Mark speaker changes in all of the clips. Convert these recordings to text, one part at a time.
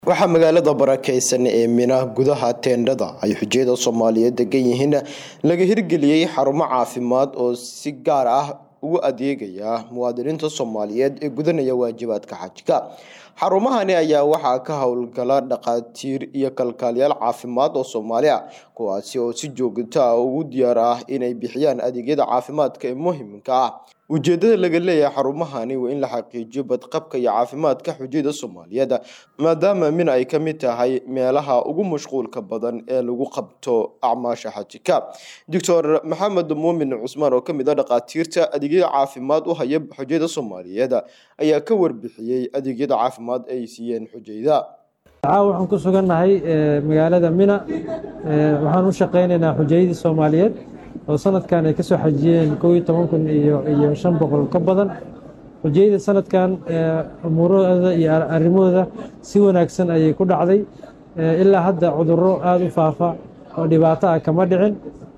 Speaker 1: waxaa magaalada barakeysan ee mina gudaha teendhada ay xujiyada soomaaliyeed degan yihiin laga hirgeliyey xarumo caafimaad oo si gaar ah ugu adeegaya muwaadiniinta soomaaliyeed ee gudanaya waajibaadka xajka xarumahani ayaa waxaa ka howlgala dhakhaatiir iyo kalkaaliyaal caafimaad oo soomaali ah kuwaasi oo si joogto ah ugu diyaar ah inay bixiyaan adeegyada caafimaadka ee muhiimka ah ujeedada laga leeyahay xarumahani waa in la xaqiijiyo badqabka iyo caafimaadka xujiyada soomaaliyeed maadaama mina ay ka mid tahay meelaha ugu mashquulka badan ee lagu qabto acmaasha xajika doctor maxamed muumin cusmaan oo kamid a dhakhaatiirta adeegyada caafimaad u haya xujiyada soomaaliyeed ayaa ka warbixiyey adeegyada caafimaad ay siiyeen xujayda
Speaker 2: caawa waxaan ku sugannahay magaalada mina waxaan u shaqaynaynaa xujayadii soomaaliyeed oo sanadkan ay ka soo xajiyeen kow iyo toban kun iyo iyo shan boqol ka badan xujayada sanadkan umuurahooda iyo arrimahooda si wanaagsan ayay ku dhacday ilaa hadda cudurro aada u faafa oo dhibaato ah kama dhicin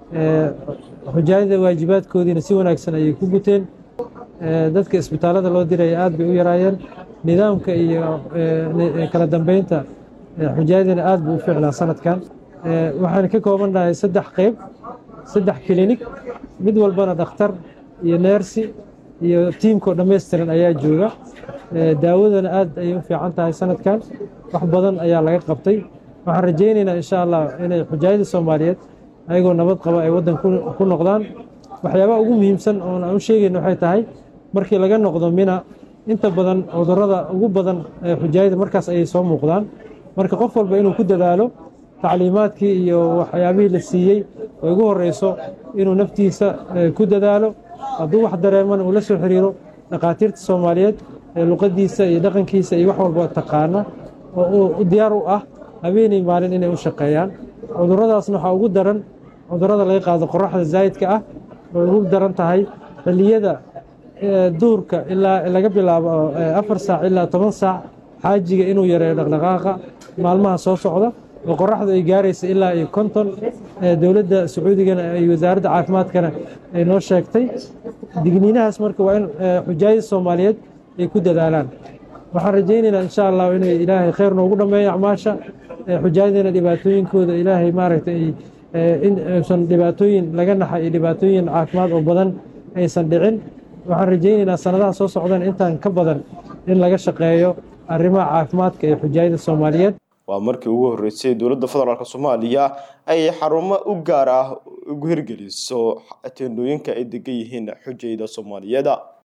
Speaker 2: xujaayada waajibaadkoodiina si wanaagsan ayay ku guteen dadka isbitaallada loo diraya aad bay u yaraayeen nidaamka iyo kala dambeynta xujaayadina aad buu u ficlaa sanadkan waxaan ka koobannahay saddex qeyb saddex klinig mid walbana dhakhtar iyo neersi iyo tiimkao dhammaystiran ayaa jooga daawadana aad ayay u fiican tahay sanadkan wax badan ayaa laga qabtay waxaan rajaynaynaa insha allah inay xujaayada soomaaliyeed ayagoo nabad qaba ay waddan ku noqdaan waxyaabaha ugu muhiimsan oon aan u sheegayna waxay tahay markii laga noqdo mina inta badan cudurrada ugu badan ee xujaayada markaas ayay soo muuqdaan marka qof walba inuu ku dadaalo tacliimaadkii iyo waxyaabihii la siiyey oo ugu horeyso inuu naftiisa ku dadaalo hadduu wax dareemana uu la soo xiriiro dhakhaatiirta soomaaliyeed ee luqadiisa iyo dhaqankiisa iyo wax walba taqaana oo u diyaar u ah habeenay maalin inay u shaqeeyaan cudurradaasna waxaa ugu daran cudurrada laga qaado qoraxda zaa'idka ah oo ugu daran tahay xilliyada duurka ilaa laga bilaabo afar saac ilaa toban saac xaajiga inuu yareeyo dhaqdhaqaaqa maalmaha soo socda oo qoraxdu ay gaaraysa ilaa iyo konton dowladda sacuudigana iyo wasaaradda caafimaadkana ay noo sheegtay digniinahaas marka waa in xujaayada soomaaliyeed ay ku dadaalaan waxaan rajaynaynaa insha allah inay ilaahay khayr noogu dhammeeyo acmaasha xujaayadana dhibaatooyinkooda ilaahay maaragtay in aysan dhibaatooyin laga naxa iyo dhibaatooyin caafimaad oo badan aysan dhicin waxaan rajaynaynaa sanadaha soo socdan intaan ka badan in laga shaqeeyo arrimaha caafimaadka ee xujaayada soomaaliyeed
Speaker 1: waa markii ugu horreysay dowladda federaalk soomaaliya ay xarumo u gaar ah ugu hirgeliso teendhooyinka ay degan yihiin xujayda soomaaliyeed